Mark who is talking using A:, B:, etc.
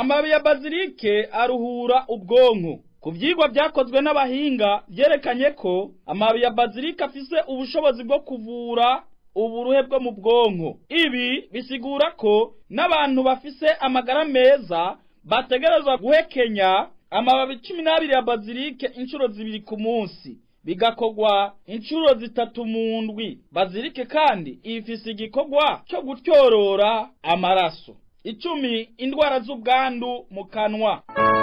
A: amababi ya bazilike aruhura ubwonko ku vyigwa vyakozwe n'abahinga vyerekanye ko amababi ya bazilike afise ubushobozi bwo kuvura uburuhe bwo mu bwonko ibi bisigura ko n'abantu bafise amagara meza bategerezwa guhekenya amababi cumi n'abiri ya bazilike inshuro zibiri ku munsi bigakorwa inshuro zitatu mu ndwi bazilike kandi ifise igikorwa cyo gutyorora amaraso icumi indwara z'ubwandu mu kanwa